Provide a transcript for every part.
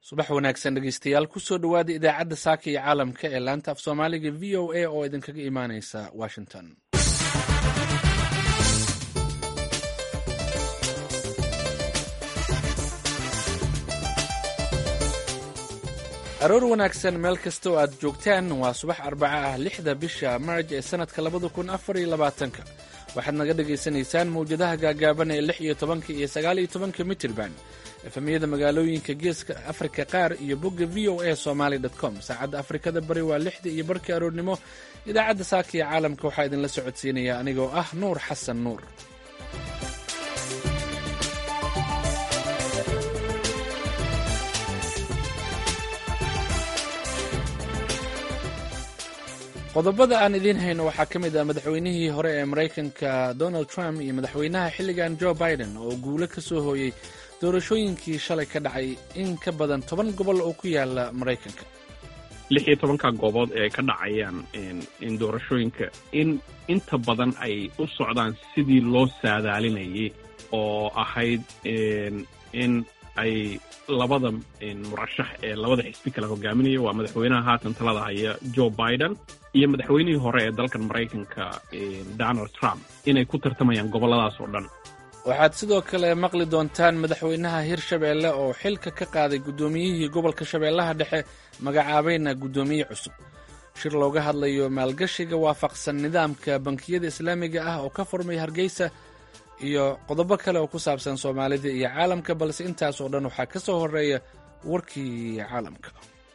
subax wanaagsan dhegeystayaal kusoo dhowaada idaacadda saaka iyo caalamka ee laanta af soomaaliga v o a oo idinkaga imaaneysa washington aroor wanaagsan meel kasta oo aad joogtaan waa subax arbaca ah lixda bisha marj ee sanadka labada kun afar iyo labaatanka waxaad naga dhagaysanaysaan mawjadaha gaagaaban ee lix iyo tobanka iyo sagaal iyo tobanka mitirban efemiyada magaalooyinka geeska afrika qaar iyo bogga v o a somaali com saacadda afrikada bari waa lixda iyo barkii aroornimo idaacadda saaka iyo caalamka waxaa idinla socodsiinaya anigoo ah nuur xasan nuur qodobada aan idiin hayno waxaa ka mid ah madaxweynihii hore ee maraykanka donald trump iyo madaxweynaha xilligan joe biden oo guulo ka soo hooyey doorashooyinkii shalay ka dhacay in ka badan toban gobol oo ku yaala maraykanka lix iyo tobanka goobood ee ka dhacayaan in doorashooyinka in inta badan ay u socdaan sidii loo saadaalinayay oo ahayd in ay labada murashax ee labada xisbi kala hogaaminaya waa madaxweynaha haatan talada haya joe biden iyo madaxweynihii hore ee dalkan maraykanka donald trump inay ku tartamayaan gobolladaas oo dhan waxaad sidoo kale maqli doontaan madaxweynaha hirshabeelle oo xilka ka qaaday guddoomiyihii gobolka shabeellaha dhexe magacaabayna guddoomiye cusub shir looga hadlayo maalgashiga waafaqsan nidaamka bankiyada islaamiga ah oo ka furmay hargeysa iyo qodobo kale oo ku saabsan soomaalida iyo caalamka balse intaas oo dhan waxaa ka soo horeeya warkii caalamka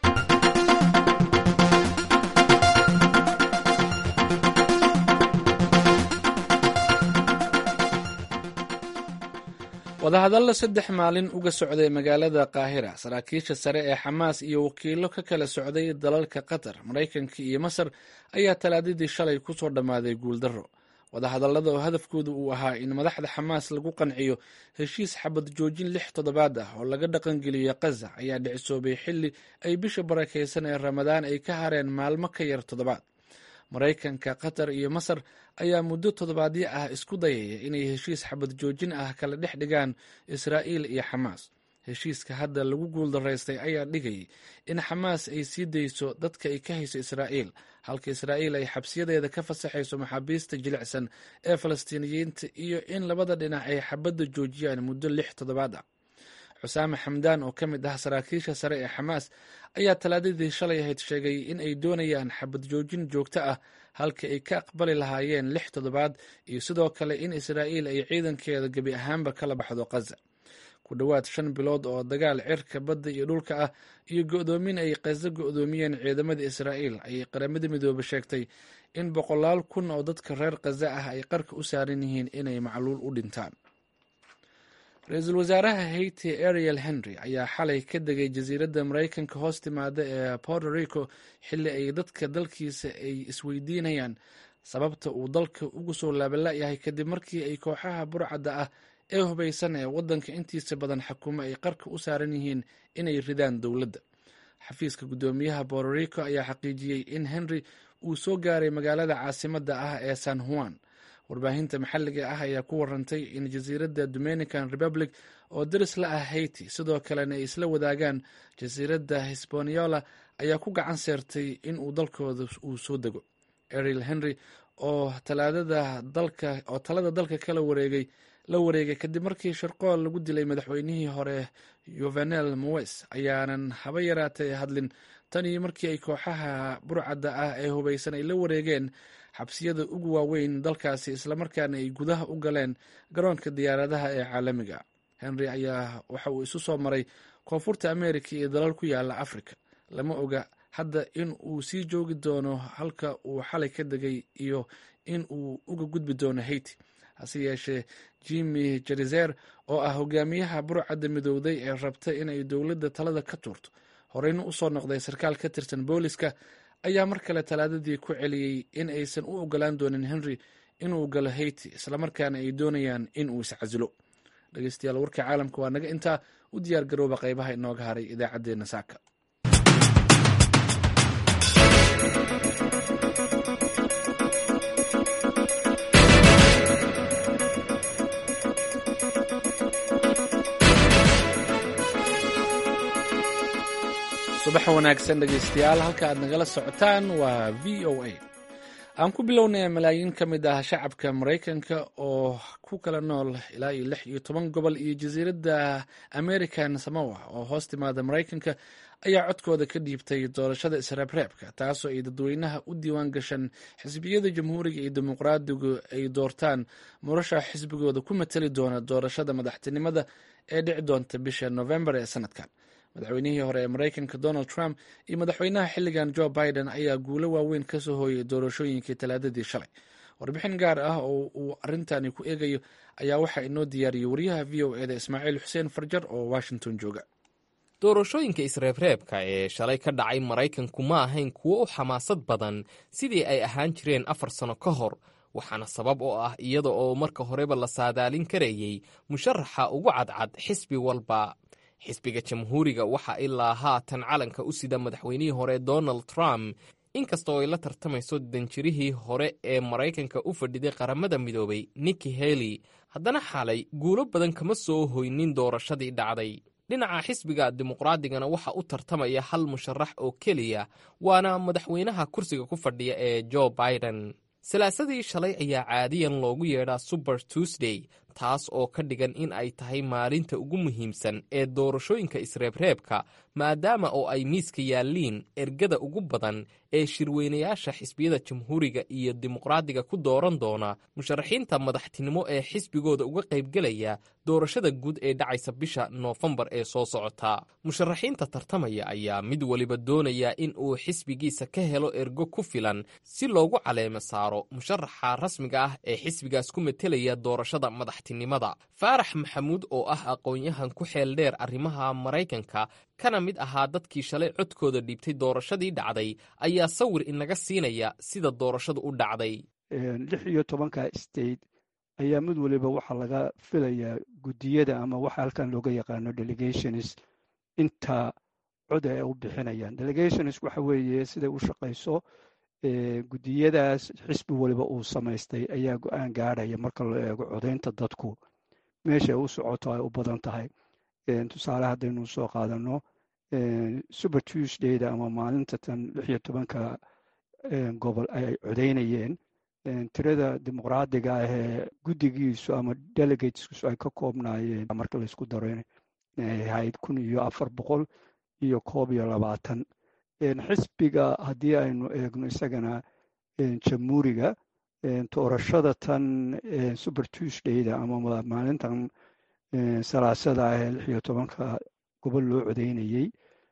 wadahadalla saddex maalin uga socday magaalada qaahira saraakiisha sare ee xamaas iyo wakiilo ka kala socday dalalka qatar maraykanka iyo masar ayaa talaadadii shalay ku soo dhammaaday guuldarro wadahadallada oo hadafkooda uu ahaa in madaxda xamaas lagu qanciyo heshiis xabad joojin lix toddobaad ah oo laga dhaqangeliyo kaza ayaa dhicisoobay xilli ay bisha barakaysan ee ramadaan ay ka hareen maalmo ka yar toddobaad maraykanka qatar iyo masar ayaa muddo toddobaadyo ah isku dayaya inay heshiis xabad joojin ah kala dhex dhigaan israa'iil iyo xamaas heshiiska hadda lagu guuldaraystay ayaa dhigayay in xamaas ay sii dayso dadka ay ka hayso israa'iil halka israa'iil ay xabsiyadeeda ka fasaxayso maxaabiista jilicsan ee falastiiniyiinta iyo in labada dhinac ay xabadda joojiyaan muddo lix toddobaad ah xusaame xamdaan oo ka mid ah saraakiisha sare ee xamaas ayaa talaadadii shalay ahayd sheegay in ay doonayaan xabad joojin joogto ah halka ay ka aqbali lahaayeen lix toddobaad iyo sidoo kale in israa'iil ay ciidankeeda gebi ahaanba kala baxdo kaza ku dhowaad shan bilood oo dagaal cirka badda iyo dhulka ah iyo go'doomin ay kaza go'doomiyeen ciidamada israa'iil ayay qaramada midoobe sheegtay in boqolaal kun oo dadka reer kaza ah ay qarka u saaran yihiin inay macluul u dhintaan ra-iisul wasaaraha haiti ariel henry ayaa xalay ka degay jasiiradda maraykanka hoos timaada ee porto rico xilli ay dadka dalkiisa ay isweydiinayaan sababta uu dalka ugu soo laabala'yahay kadib markii ay kooxaha burcadda ah ee hubaysan ee waddanka intiisa badan xakumo ay qarka u saaran yihiin inay ridaan dowladda xafiiska guddoomiyaha porto rico ayaa xaqiijiyey in henry uu soo gaaray magaalada caasimadda ah ee san juan warbaahinta maxalliga ah ayaa ku warantay in jasiiradda dominican republic oo daris la ah haiti sidoo kalena ay isla wadaagaan jasiiradda hispaniola ayaa ku gacan seertay in uu dalkooda uu soo dego ariel henry oo talaadada dalka oo talada dalka kala wareegay la wareegay kadib markii sharqool lagu dilay madaxweynihii hore yuvenel mowes ayaanan haba yaraatay hadlin tan iyo markii ay kooxaha burcadda ah ee hubaysan ay la wareegeen xabsiyada ugu waaweyn dalkaasi islamarkaana ay gudaha u galeen garoonka diyaaradaha ee caalamiga henry ayaa waxa uu isu soo maray koonfurta america iyo dalal ku yaala africa lama oga hadda in uu sii joogi doono halka uu xalay ka degay iyo in uu uga gudbi doono haiti hase yeeshee jimi jerizer oo ah hogaamiyaha burcadda midowday ee rabta inay dowladda talada ka tuurto horeyna usoo noqday sarkaal ka tirsan booliska ayaa mar kale talaadadii ku celiyey in aysan u ogolaan doonin henry inuu galo haiti islamarkaana ay doonayaan in uu iscasilo dhegeystayaal warka caalamka waa naga intaa u diyaar garooba qaybaha inooga haray idaacaddeenna saaka subax wanaagsan dhegaystayaal halka aad nagala socotaan waa v o a aan ku bilownay malaayiin ka mid ah shacabka maraykanka oo ku kala nool ilaa iyo lix iyo toban gobol iyo jasiiradda american samowa oo hoos timaada maraykanka ayaa codkooda ka dhiibtay doorashada isreebreebka taasoo ay dadweynaha u diiwaan gashan xisbiyada jamhuuriga iyo dimuqraadigu ay doortaan murasha xisbigooda ku matali doona doorashada madaxtinimada ee dhici doonta bisha novembar ee sanadkan madaxweynihii hore ee maraykanka donald trump iyo madaxweynaha xilligan joe biden ayaa guulo waaweyn ka soo hooyay doorashooyinkii talaadadii shalay warbixin gaar ah oo uu arintani ku eegayo ayaa waxaa inoo diyaariyey wariyaha v o eda ismaaciil xuseen farjar oo washington jooga doorashooyinka isreebreebka ee shalay ka dhacay maraykanku ma ahayn kuwo u xamaasad badan sidii ay ahaan jireen afar sano ka hor waxaana sabab oo ah iyada oo marka horeba la saadaalin karayey musharaxa ugu cadcad xisbi walba xisbiga jamhuuriga waxa ilaa haatan calanka u sida madaxweynihii hore donald trump inkastoo ay la tartamayso danjirihii hore ee maraykanka u fadhiday qaramada midoobay nikki haley haddana xalay guulo badan kama soo hoynin doorashadii dhacday dhinaca xisbiga dimuqraadigana waxa u tartamaya hal musharax oo keliya waana madaxweynaha kursiga ku fadhiya ee joe biden salaasadii shalay ayaa caadiyan loogu yeedhaa suber tuesday taas oo ka dhigan in ay tahay maalinta ugu muhiimsan ee doorashooyinka isreebreebka maadaama oo ay miiska yaalliin ergada ugu badan ee shirweynayaasha xisbiyada jamhuuriga iyo dimuqraadiga ku dooran doona musharaxiinta madaxtinimo ee xisbigooda uga qaybgelaya doorashada guud ee dhacaysa bisha noofembar ee soo socota musharaxiinta tartamaya ayaa mid waliba doonaya in uu xisbigiisa ka helo ergo ku filan si loogu caleemo saaro musharaxa rasmiga ah ee xisbigaas ku metelaya doorashada madaxtinimada faarax maxamuud oo ah aqoon-yahan ku xeel dheer arrimaha maraykanka kana mid ahaa dadkii shalay codkooda dhiibtay doorashadii dhacday ayaa sawir inaga siinaya sida doorashadu u dhacday lix iyo tobanka state ayaa mid waliba waxaa laga filayaa guddiyada ama waxa halkan looga yaqaano delegations inta cod ay u bixinayaan delegations waxa weeye siday u shaqayso guddiyadaas xisbi waliba uu samaystay ayaa go-aan gaadhaya marka loo eego codaynta dadku meesha u socoto ay u badan tahay tusaale haddaynu soo qaadano super tuesdayda ama maalinta tan lix iyo tobanka gobol ay codaynayeen tirada dimuqraadiga ah ee guddigiisu ama delegateskiisu ay ka koobnaayeen marka laysku daro inay ahayd kun iyo afar boqol iyo koob iyo labaatan xisbiga haddii aynu eegno isagana jamhuuriga doorashada tan super tuesdayda ama maalintan salaasada ah ee lix iyo tobanka gobol loo codaynayey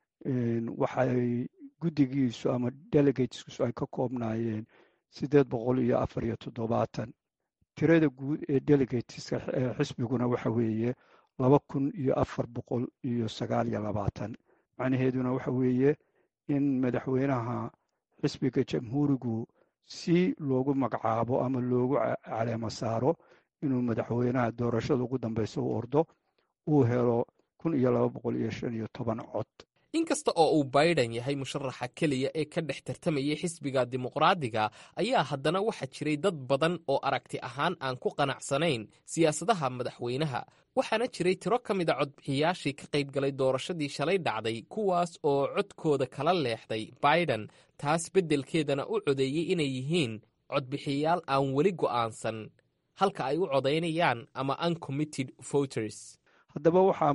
waxay guddigiisu ama delegateskiisu ay ka koobnaayeen siddeed boqol iyo afar iyo toddobaatan tirada guud ee delegateska xisbiguna waxa weeye laba kun iyo afar boqol iyo sagaal iyo labaatan macnaheeduna waxa weeye in madaxweynaha xisbiga jamhuurigu si loogu magacaabo ama loogu caleemo saaro inuu madaxweynaha doorashada ugu dambeysa u ordo uu helo kun iyo laba boqol iyo shan iyo toban cod inkasta oo uu biden yahay musharaxa keliya ee ka dhex tartamayay xisbiga dimuqraadiga ayaa haddana waxaa jiray dad badan oo aragti ahaan aan ku qanacsanayn siyaasadaha madaxweynaha waxaana jiray tiro ka mid a codbixiyaashii ka qaybgalay doorashadii shalay dhacday kuwaas oo codkooda kala leexday biden taas beddelkeedana u codeeyey inay yihiin codbixiyayaal aan weli go'aansan halka ay u codaynayaan ama uncommitted voters haddaba waxaa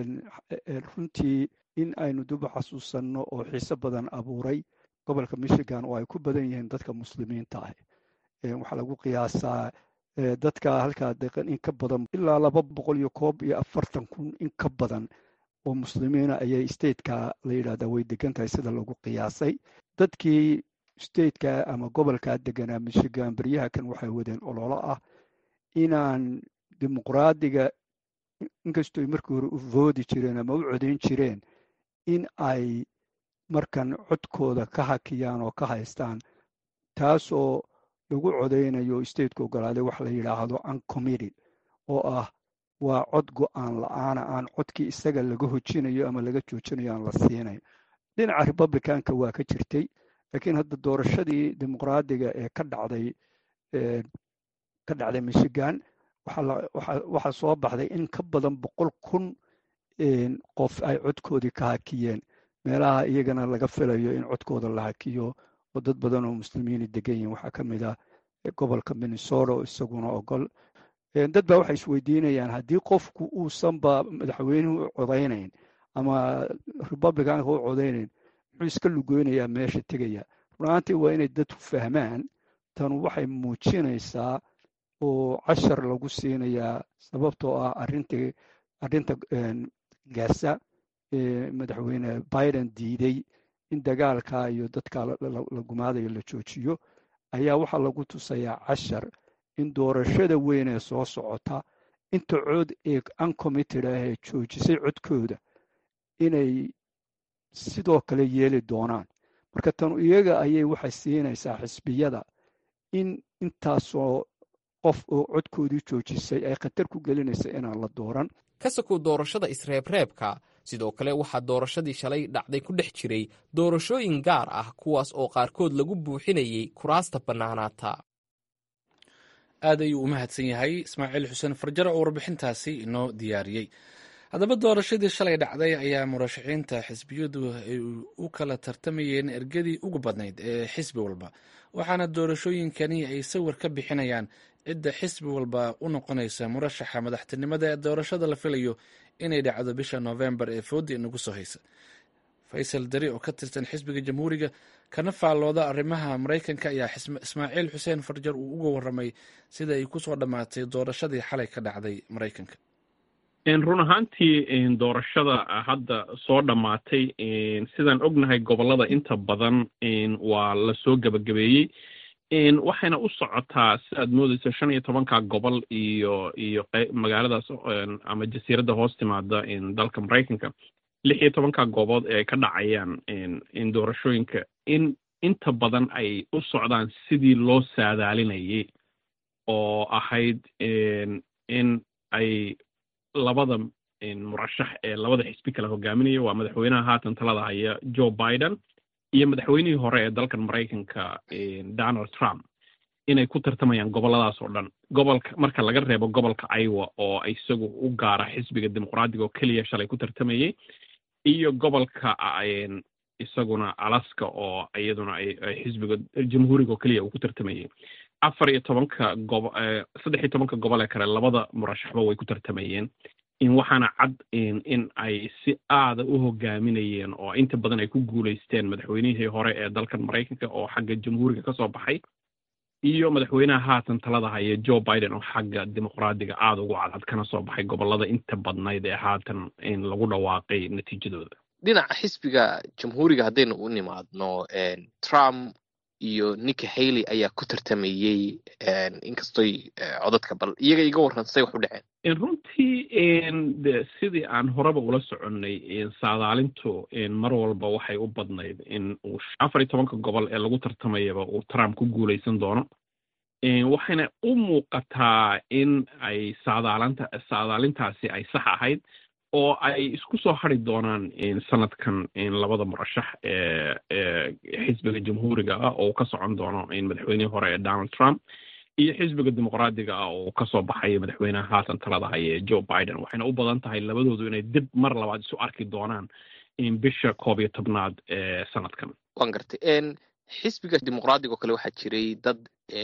runtii in aynu duba xasuusanno oo xiise badan abuuray gobolka michigan oo ay ku badan yihiin dadka muslimiinta ah waxaa lagu qiyaasaa dadka halkaa deeqan in ka badan ilaa laba boqol iyo koob iyo afartan kun in ka badan oo muslimiina ayay stateka la yidhahdaa way degan tahay sida lagu qiyaasay dadkii stateka ama gobolkaa deganaa michigan beryaha kan waxay wadeen ololo ah inaan dimuqraadiga inkastooy markii hore u voodi jireen ama u codayn jireen in ay markan codkooda ka hakiyaan oo ka haystaan taasoo lagu codaynayo stateka ogolaaday wax la yidhaahdo uncommitted oo ah waa cod go-aan la-aana aan codkii isaga laga hojinayo ama laga joojinayo aan la siinayn dhinaca republicanka waa ka jirtay laakiin hadda doorashadii dimuqraadiga ee ka dhacday ka dhacday michigan waxaa soo baxday in ka badan boqol kun qof ay codkoodii ka hakiyeen meelaha iyagana laga filayo in codkooda la hakiyo oo dad badan oo muslimiini degan yihin waxaa ka mid ah gobolka minnesota oo isaguna ogol dad baa waxay isweydiinayaan haddii qofku uusanba madaxweynuhu u codaynayn ama republicanka u codaynayn muxuu iska lugoynayaa meesha tegaya runaantii waa inay dadku fahmaan tanu waxay muujinaysaa oo cashar lagu siinayaa sababtoo ah arintii arrinta gaasa madaxweyne biden diiday in dagaalka iyo dadka la gumaadayo la joojiyo ayaa waxaa lagu tusayaa cashar in doorashada weyn ee soo socota inta cod ee uncommitted ah ee joojisay codkooda inay sidoo kale yeeli doonaan marka tanu iyaga ayay waxay siinaysaa xisbiyada in intaasoo qof oo codkoodii joojisay ay khatar ku gelinaysa inaan la dooran ka sokow doorashada isreebreebka sidoo kale waxaa doorashadii shalay dhacday ku dhex jiray doorashooyin gaar ah kuwaas oo qaarkood lagu buuxinayay kuraasta bannaanaata aad ayuu u mahadsan yahay ismaaciil xuseen farjaro oo warbixintaasi inoo diyaariyey haddaba doorashadii shalay dhacday ayaa murashaxiinta xisbiyadu ay u kala tartamayeen ergadii ugu badnayd ee xisbi walba waxaana doorashooyinkani ay sawir ka bixinayaan cidda xisbi walba u noqonaysa murashaxa madaxtinimada ee doorashada la filayo inay dhacdo bisha noofembar ee foodi inagu soo haysa faysal dari oo ka tirsan xisbiga jamhuuriga kana faallooda arrimaha maraykanka ayaa ismaaciil xuseen farjar uu uga waramay sida ay kusoo dhammaatay doorashadii xalay ka dhacday maraykanka run ahaantii doorashada hadda soo dhammaatay sidaan ognahay gobollada inta badan waa lasoo gebagabeeyey waxayna u socotaa sidaad moodeysa shan iyo tobanka gobol iyo iyo magaaladaas ama jasiiradda hoos timaada dalka maraykanka lix iyo tobanka goobood ee ay ka dhacayaan doorashooyinka in inta badan ay u socdaan sidii loo saadaalinayay oo ahayd in ay labada murashax ee labada xisbi kala hogaaminaya waa madaxweynaha haatan talada haya joe biden iyo madaxweynihii hore ee dalkan maraykanka donald trump inay ku tartamayaan gobolladaas oo dhan gobolka marka laga reebo gobolka iowa oo isagu u gaara xisbiga dimuqraadiga oo keliya shalay ku tartamayey iyo gobolka isaguna alaska oo iyaduna ay xisbiga jamhuuriga oo keliya uu ku tartamayey afar iyo tobanka gobo saddex iyo tobanka gobol ee kale labada murashaxba way ku tartamayeen waxaana cad in ay si aada u hogaaminayeen oo inta badan ay ku guulaysteen madaxweynihii hore ee dalkan maraykanka oo xagga jamhuuriga ka soo baxay iyo madaxweynaha haatan talada haya joe biden oo xagga dimuqraadiga aada ugu cadcad kana soo baxay gobollada inta badnayd ee haatan lagu dhawaaqay natiijadooda dhinaca xisbiga jamhuuriga haddaynu u nimaadno trump iyo nicki haley ayaa ku tartamayey inkastoy codadka bal iyaga iga warran say wax u dhaceen runtii de sidii aan horeba ula soconnay saadaalintu mar walba waxay u badnayd in uu afar iyo tobanka gobol ee lagu tartamayaba uu trump ku guulaysan doono waxayna u muuqataa in ay saadaalanta saadaalintaasi ay sax ahayd oo ay isku soo hari doonaan sanadkan labada murashax ee xisbiga jamhuuriga ah oo ka socon doono madaxweynihii hore ee donald trump iyo xisbiga dimuqraadiga ah oo kasoo baxaya madaxweynaha haatan talada haya ee joe biden waxayna u badan tahay labadoodu inay dib mar labaad isu arki doonaan bisha koob iyo tobnaad ee sanadkan wan gartay xisbiga dimuqraadiga oo kale waxaa jiray dad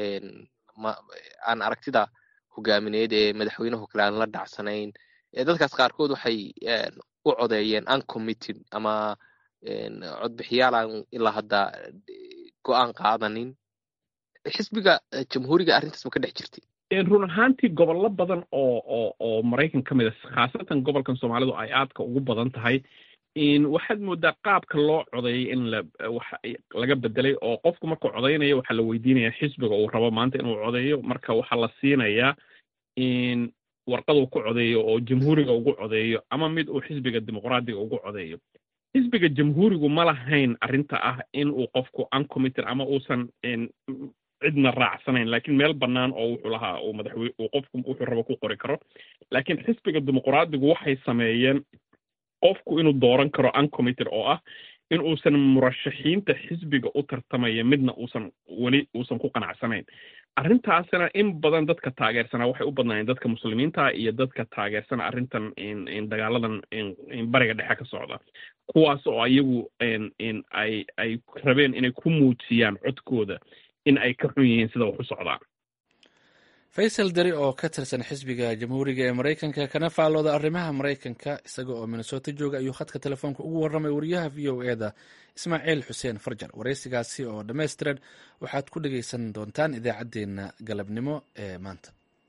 aan aragtida hogaamineed ee madaxweynaho kale aan la dhacsanayn dadkaas qaarkood waxay u codeeyeen uncommitted ama codbixiyaal aan ilaa hadda go-aan qaadanin xisbiga jamhuuriga arrintaas ma ka dhex jirtay run ahaantii gobollo badan oo oo oo maraykan ka mid a khaasatan gobolkan soomaalidu ay aadka ugu badan tahay waxaad moodaa qaabka loo codeeyay in la wax laga bedelay oo qofku markuu codeynayo waxaa la weydiinaya xisbiga uu rabo maanta inuu codeeyo marka waxaa la siinayaa warqaduu ku codeeyo oo jamhuuriga ugu codeeyo ama mid uu xisbiga dimuqraadiga ugu codeeyo xisbiga jamhuurigu ma lahayn arrinta ah in uu qofku uncommitted ama uusan cidna raacsanayn laakiin meel bannaan oo wuxuu lahaa uu madaxwey uu qofku wuxuu rabo ku qori karo laakiin xisbiga dimuqraadigu waxay sameeyeen qofku inuu dooran karo uncommitted oo ah in uusan murashaxiinta xisbiga u tartamaya midna uusan weli uusan ku qanacsanayn arrintaasna in badan dadka taageersanaa waxay u badnaayeen dadka muslimiinta iyo dadka taageersana arrintan dagaaladan bariga dhexe ka socda kuwaas oo iyagu ay ay rabeen inay ku muujiyaan codkooda in ay ka xun yihiin sida wax u socdaan faysal deri oo ka tirsan xisbiga jamhuuriga ee maraykanka kana faallooda arrimaha maraykanka isaga oo minnesota jooga ayuu khadka telefoonka ugu warramay wariyaha v o e da ismaaciil xuseen farjar waraysigaasi oo dhammaystiran waxaad ku dhegaysan doontaan idaacaddeenna galabnimo ee maanta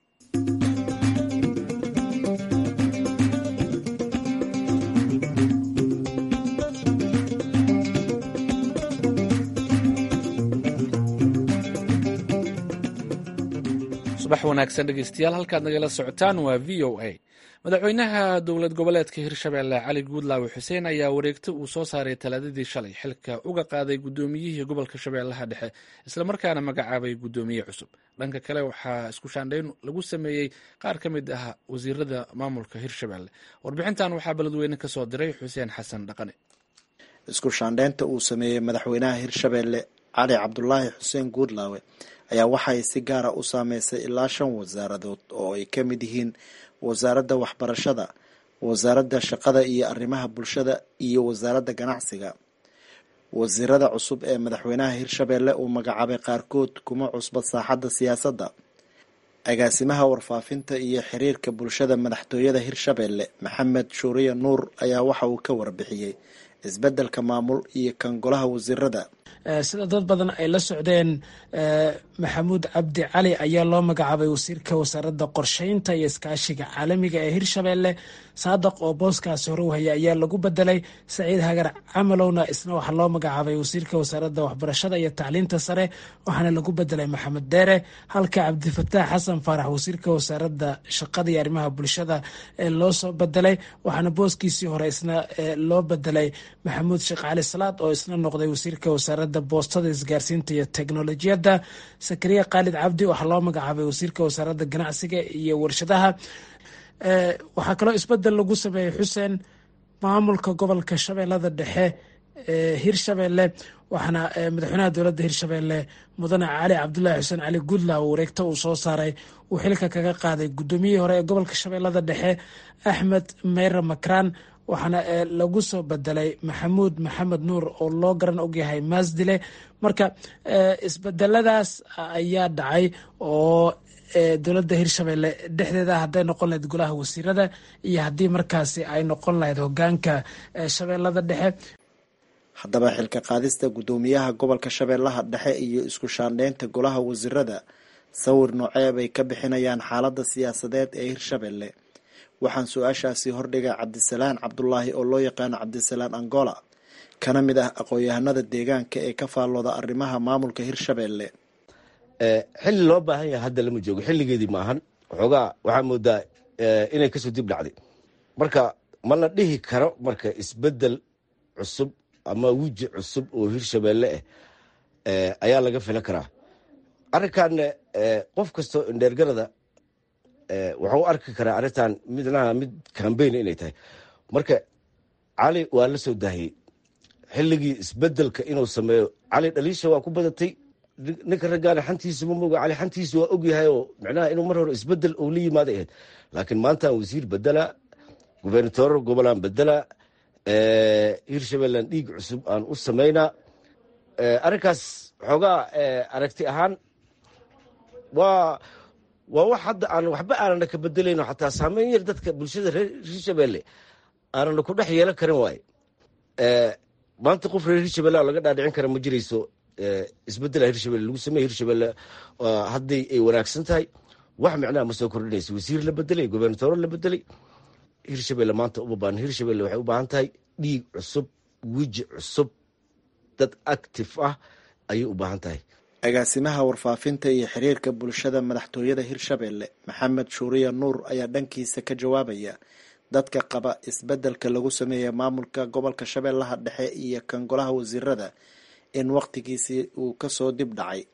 subax wanaagsan dhegeystayaal halkaad nagala socotaan waa v o a madaxweynaha dowlad goboleedka hirshabeelle cali guudlaawe xuseen ayaa wareegto uu soo saaray talaadadii shalay xilka uga qaaday guddoomiyihii gobolka shabeellaha dhexe islamarkaana magacaabay guddoomiye cusub dhanka kale waxaa isku shaandhayn lagu sameeyey qaar ka mid ah wasiirada maamulka hirshabeelle warbixintan waxaa beledweyne ka soo diray xuseen xasan dhaqane isku shaandhaynta uu sameeyey madaxweynaha hirshabeelle cali cabdulaahi xuseen guudlaawe ayaa waxay si gaara u saameysay ilaa shan wasaaradood oo ay ka mid yihiin wasaaradda waxbarashada wasaaradda shaqada iyo arrimaha bulshada iyo wasaaradda ganacsiga wasiirada cusub ee madaxweynaha hirshabeelle uu magacaabay qaarkood kuma cusba saaxadda siyaasadda agaasimaha warfaafinta iyo xiriirka bulshada madaxtooyada hirshabeelle maxamed shuuriye nuur ayaa waxa uu ka warbixiyey isbeddelka maamul iyo kan golaha wasiirada sida dad badan ay la socdeen maxamuud cabdi cali ayaa loo magacaabay wasiirka wasaaradda qorsheynta iyo iskaashiga caalamiga ee hirshabeelle saadaq oo booskaasi hore u haya ayaa lagu bedelay saciid hagar camalowna isna waxaa loo magacaabay wasiirka wasaaradda waxbarashada iyo tacliinta sare waxaana lagu bedelay maxamed deere halka cabdifataax xasan faarax wasiirka wasaaradda shaqada iyo arrimaha bulshada ee loo soo bedelay waxaana booskiisii hore isna loo bedelay maxamuud sheekh cali salaad oo isna noqday wasiirka wasaaradda boostada isgaarsiinta iyo teknolojiyadda sakariya khaalid cabdi waxaa loo magacaabay wasiirka wasaaradda ganacsiga iyo warshadaha waxaa kaloo isbedel lagu sameeyey xuseen maamulka gobolka shabeellada dhexe ee hirshabeelle waxaana madaxweynaha dowladda hirshabeelle mudane cali cabdulaahi xuseen cali guudlaaw wareegto uu soo saaray uu xilka kaga qaaday guddoomiyihii hore ee gobolka shabeellada dhexe axmed meyre makraan waxaana lagu soo bedelay maxamuud maxamed nuur oo loo garan ogyahay maasdile marka isbedeladaas ayaa dhacay oo dowladda hirshabeelle dhexdeeda hadday noqon lahayd golaha wasiirada iyo haddii markaasi ay noqon lahayd hogaanka shabeellada dhexe haddaba xilka qaadista guddoomiyaha gobolka shabeellaha dhexe iyo isku shaandheynta golaha wasiirada sawir noocee bay ka bixinayaan xaaladda siyaasadeed ee hirshabeelle waxaan su-aashaasi hordhigay cabdisalaan cabdulaahi oo loo yaqaano cabdisalaan angola kana mid ah aqoon-yahanada deegaanka ee ka faallooda arrimaha maamulka hirshabeelle xilli loo baahan yahay hadda lama joogo xilligeedii maahan waxoogaa waxaa moodaa inay kasoo dib dhacday marka ma la dhihi karo marka isbedel cusub ama wiji cusub oo hirshabeelle ah ayaa laga filan karaa arrinkan qof kastoo indheergarada waxau u arki karaa arrintan midnaha mid cambayn inay tahay marka cali waa la soo daahiyey xilligii isbedelka inuu sameeyo cali dhaliisha waa ku badatay ninka raggaana xantiisa ma moga cali xantiisa waa ogyahay oo micnaha inuu mar hore isbedel uu la yimaaday ahayd laakiin maantaan wasiir bedela gubernatoor gobolaan bedela hirshabeellan dhiig cusub aan u samaynaa arrinkaas xoogaa aragti ahaan waa waa wax hadda aan waxba aanana ka bedelayno xataa saameyn yar dadka bulshada reer hirshabeelle aanana ku dhex yeelan karin waaye maanta qof reer hirshabelle laga dhaadhicin kara ma jirayso isbedela hirshabelle lagu sameeye hirshabelle hadday ay wanaagsan tahay wax micnaha ma soo kordhinayso wasiir la bedelay gobernatooro la bedelay hirshabelle maanta uma baahan hirshabelle waxay u baahan tahay dhiig cusub wiji cusub dad active ah ayay u baahan tahay agaasimaha warfaafinta iyo xiriirka bulshada madaxtooyada hirshabeelle maxamed shuuriya nuur ayaa dhankiisa ka jawaabaya dadka qaba isbedelka lagu sameeyey maamulka gobolka shabeellaha dhexe iyo kan golaha wasiirada in waqtigiisii uu kasoo dib dhacay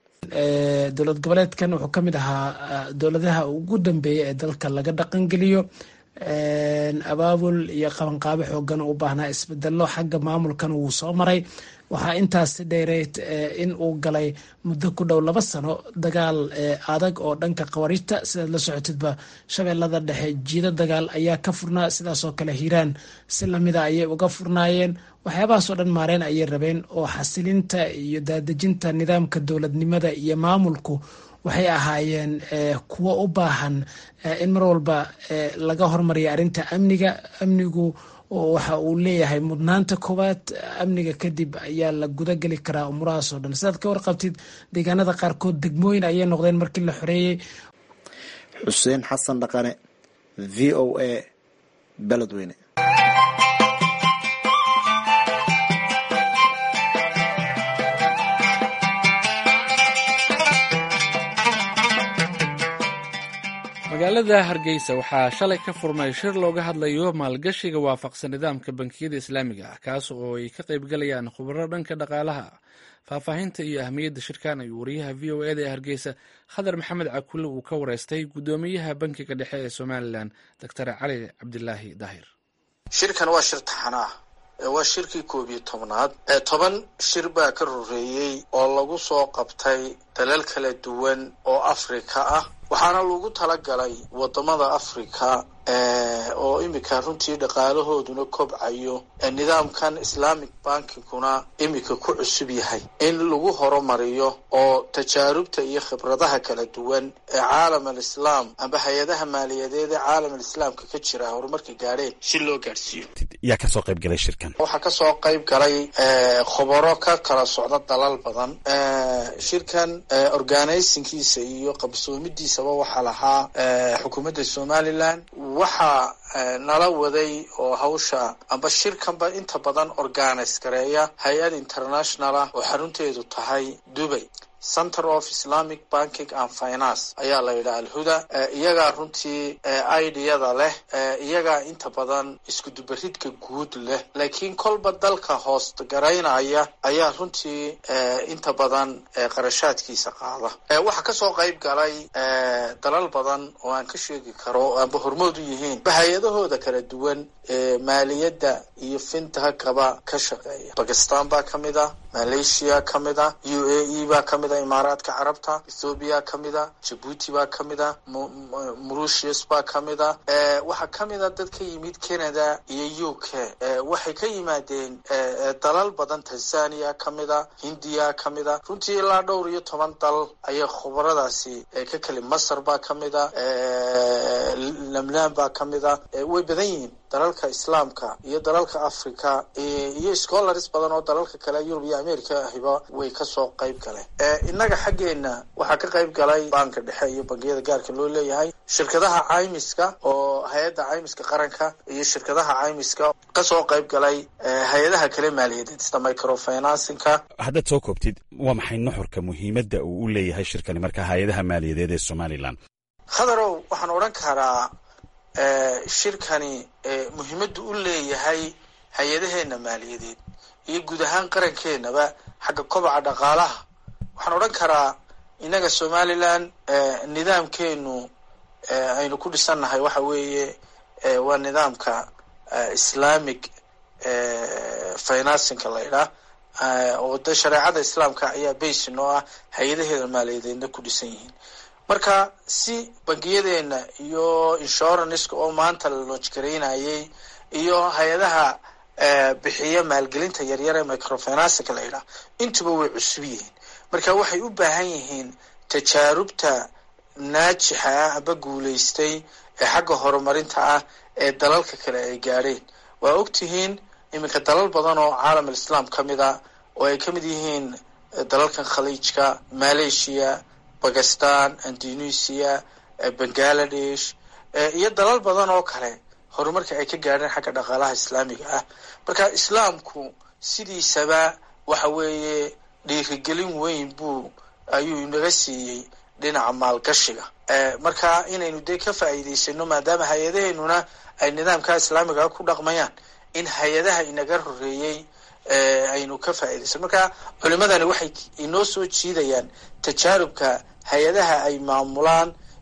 dowlad goboleedkan wuxuu ka mid ahaa dowladaha ugu dambeeya ee dalka laga dhaqangeliyo abaabul iyo qabanqaabo xoogan u baahnaa isbedelo xagga maamulkan wuu soo maray waxaa intaasi dheereyd in uu galay muddo ku dhow laba sano dagaal adag oo dhanka khawariijta sidaad la socotidba shabeellada dhexe jiido dagaal ayaa ka furnaa sidaasoo kale hiiraan si lamida ayay uga furnaayeen waxyaabahaasoo dhan maareen ayay rabeen oo xasilinta iyo daadejinta nidaamka dowladnimada iyo maamulku waxay ahaayeen kuwo u baahan in mar walba laga hormariya arrinta amniga amnigu waxa uu leeyahay mudnaanta koowaad amniga kadib ayaa la gudageli karaa umurahaasoo dhan sidaad ka warqabtid deegaanada qaarkood degmooyin ayay noqdeen markii la xoreeyey xuseen xasan dhaqane v o a beledweyne magaalada hargeysa waxaa shalay ka furmay shir looga hadlayo maalgashiga waafaqsan nidaamka bankiyada islaamiga ah kaas oo ay ka qaybgalayaan khubaro dhanka dhaqaalaha faahfaahinta iyo ahmiyadda shirkan ayuu wariyaha v o eda ee hargeysa khadar maxamed cakulle uu ka wareystay guddoomiyaha bankiga dhexe ee somalilan doctor cali cabdilaahi daahir shirkan waa shir taxanaa waa shirkii koob iyo tobnaad toban shir baa ka roreeyey oo lagu soo qabtay dalal kala duwan oo afrika ah waxaana lagu talagalay wadamada africa oo imika runtii dhaqaalahooduna kobcayo nidaamkan islamic bankinguna imika ku cusub yahay in lagu horumariyo oo tajaarubta iyo khibradaha kala duwan ee caalam alislaam amba hay-adaha maaliyadeed ee caalam alislaamka ka jira horumarka gaadheen si loo gaadhsiiyo yaa kasoo qayb galay shirkan waxaa kasoo qayb galay khubaro ka kala socda dalal badan shirkan organisinkiisa iyo qabsoomidiisaba waxaa lahaa xukuumadda somalilan waxaa nala waday oo hawsha amba shirkanba inta badan organise gareeya hay-ad international ah oo xarunteedu tahay dubay center of islamic banking and finance ayaa la yidhaha alhuda iyagaa runtii ideyada leh iyagaa inta badan iskudubaridka guud leh laakiin kolba dalka hoost garaynaya ayaa runtii inta badan qarashaadkiisa qaada waxaa kasoo qayb galay dalal badan oo aan ka sheegi karo amba hormood u yihiin hay-adahooda kala duwan ee maaliyadda iyo fintahakaba ka shaqeeya bakistan baa kamid ah malaysia kamid ah u a e baa kamid ah imaaraadka carabta ethoobiya kamid a jabuuti baa kamid ah mauritius baa kamid ah waxaa kamid a dad ka yimid canada iyo u k waxay ka yimaadeen dalal badan tanzania kamid a hindiya kamid a runtii ilaa dhowr iyo toban dal ayay khubaradaasi ka keli masar baa kamid a lebnaan baa kamid a way badan yihiin dalalka islaamka iyo dalalka africa iyo scholars badan oo dalalka kale yurub iyo america ahiba way kasoo qayb galeen innaga xaggeena waxaa ka qayb galay banka dhexe iyo bangiyada gaarka loo leeyahay shirkadaha caymiska oo hay-adda caymiska qaranka iyo shirkadaha caymiska kasoo qayb galay hay-adaha kale maaliyadeed sida microfinancinka haddaad soo koobtid waa maxay nuxurka muhiimadda uu u leeyahay shirkani marka hay-adaha maaliyadeed ee somalilan khadarow waxaan odhan karaa shirkani muhiimaddu u leeyahay hay-adaheena maaliyadeed iyo guud ahaan qarankeenaba xagga kobaca dhaqaalaha waxaan odhan karaa innaga somalilan nidaamkeenu aynu ku dhisannahay waxa weeye waa nidaamka islamic financinka la ydhaah oo de shareecada islaamka ayaa basi noo ah hay-adaheeda maaliyadeedna ku dhisan yihiin marka si bangiyadeena iyo insuranceka oo maanta la loojgaraynayay iyo hay-adaha bixiya maalgelinta yaryar ee microfinancinka la yidhaah intuba way cusub yihiin marka waxay u baahan yihiin tajaarubta naajixa ah amba guulaystay ee xagga horumarinta ah ee dalalka kale ay gaadheen waa ogtihiin iminka dalal badan oo caalam alislaam ka mid a oo ay ka mid yihiin dalalkan khaliijka malaysia bakistan indonesia bangaladesh iyo dalal badan oo kale horumarka ay ka gaadheen xagga dhaqaalaha islaamiga ah marka islaamku sidiisaba waxa weeye dhiirigelin weyn buu ayuu inaga siiyey dhinaca maalgashiga marka inaynu dee ka faa'iidaysano maadaama hay-adaheenuna ay nidaamka islaamiga ku dhaqmayaan in hay-adaha inaga horeeyey aynu ka faa'idaysano marka culimadani waxay inoo soo jiidayaan tajaarubka hay-adaha ay maamulaan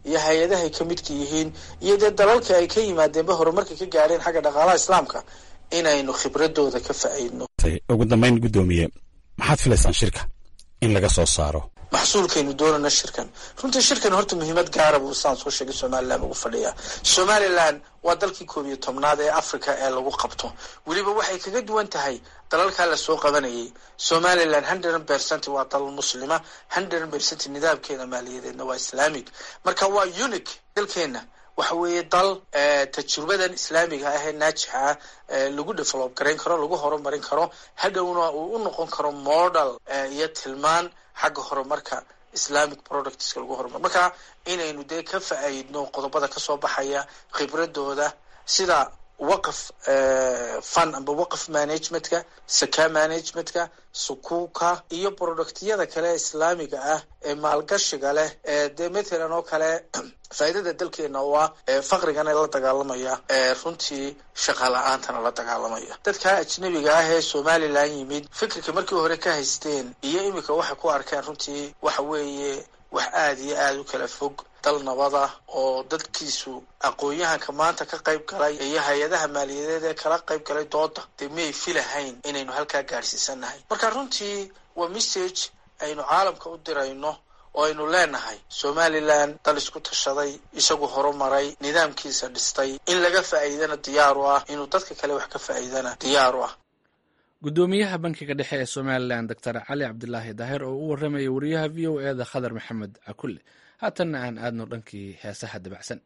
iyo hay-adahay ka midka yihiin iyo dee dalalka ay ka yimaadeenba horumarka ka gaadheen xagga dhaqaalaha islaamka inaynu khibradooda ka faa'iidno ugu dambayn guddoomiye maxaad filaysaan shirka in laga soo saaro maxsuulkaynu doonana shirkan runtii shirkan horta muhiimad gaara buu saan soo sheegay somalilan ugu fadhiyaa somalilan waa dalkii koob iyo tobnaad ee africa ee lagu qabto weliba waxay kaga duwan tahay dalalkaa lasoo qabanayay somalilan hundred percent waa dal muslima hundred percent nidaamkeeda maaliyadeedna waa islaamic marka waa unique dalkeena waxa weeye dal tajrubadan islaamiga ah ee naajixa ah lagu develop garayn karo lagu horumarin karo hadhowna uu u noqon karo model iyo tilmaan xagga horumarka islamic productska lagu horumar marka inaynu dee ka faa'iidno qodobada kasoo baxaya khibradooda sida waqf fun amba waqf managementka saka managementka sukuuka iyo productyada kale islaamiga ah ee maalgashiga leh ee dee mathalan oo kale faa'iidada dalkeena oo ah faqrigana la dagaalamaya runtii shaqa la-aantana la dagaalamaya dadka ajnabiga ah ee somalilan yimid fikirka markii hore ka haysteen iyo iminka waxay ku arkeen runtii waxa weeye wax aada iyo aada u kala fog dal nabad ah oo dadkiisu aqoon-yahanka maanta ka qayb galay iyo hay-adaha maaliyadeed ee kala qayb galay dooda dee miyay filahayn inaynu halkaa gaadhsiisanahay marka runtii waa message aynu caalamka u dirayno oo aynu leenahay somalilan dal isku tashaday isagu horumaray nidaamkiisa dhistay in laga faa'iidana diyaar u ah inuu dadka kale wax ka faa'iidana diyaar u ah guddoomiyaha bankiga dhexe ee somalilan doctor cali cabdilaahi daahir oo u warramaya wariyaha v o eda khadar maxamed cakulle haatanna aan aadno dhankii heesaha dabacsan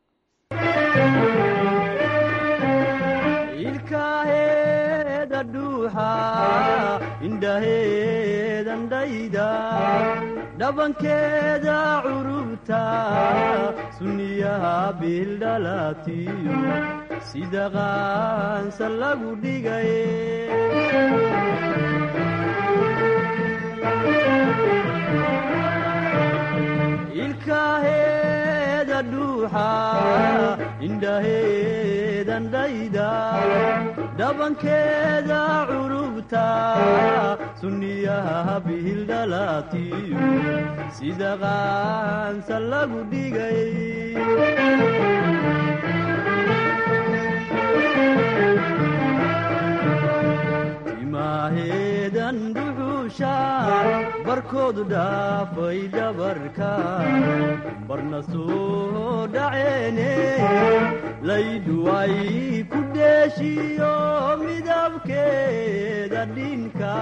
ilkaheeda dhuuxa indhaheedan dhayda dhabankeeda curubta sunniyaha bildhalatiyo sida qaansa lagu dhigay ilkaheeda dhuuxa indhaheedan dhayda dhabankeeda curubta sunniyaha bihildhalatiyo sida qaansa lagu dhigay timaaheedan dhuxuusha barkoodu dhaafay dhabarka barna soo dhaceene laydhuway ku dheeshiyo midabkeeda dhinka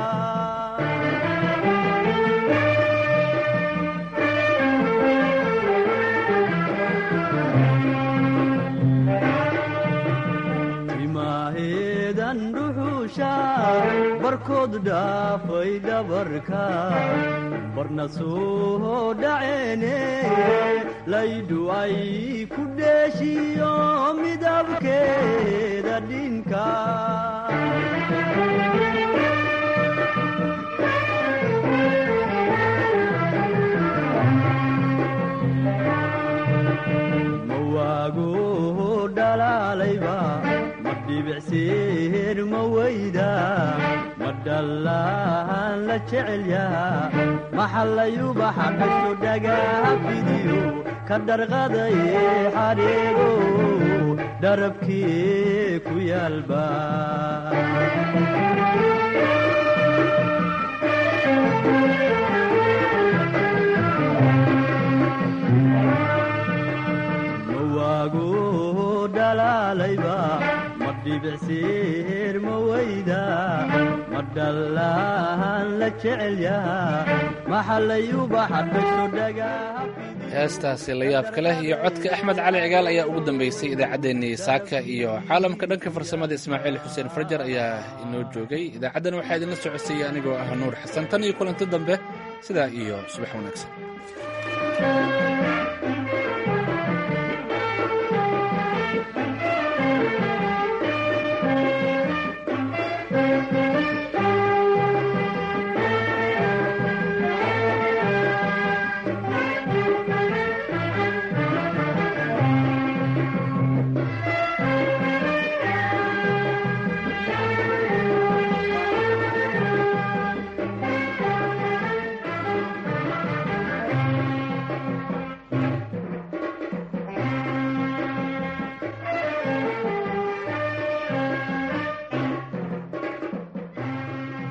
timaaheedan dhuxuusha barkood dhaafay dhabarka barna soo dhaceene laydhuway ku dheeshiyo midabkeeda dhinka mawaago dhalaalayba ma dhibicseer ma weyda ma dhallaan la jecel yaha maxallayubaxa dhasho dhagaha fidiyo ka dharqaday xadheego dharabkii ku yaalba mawaago dhalaalayba ma dhibicseer ma weyda ma dhallaan la jecel yaha maxallayubaxa dhasho dhagaha heestaasi la yaabka leh iyo codka axmed cali cigaal ayaa ugu dambeysay idaacaddeenii saaka iyo caalamka dhanka farsamada ismaaciil xuseen farjar ayaa inoo joogay idaacaddan waxaa idinla socodsiiyey anigoo ah nuur xasan tan iyo kulanti dambe sidaa iyo subax wanaagsan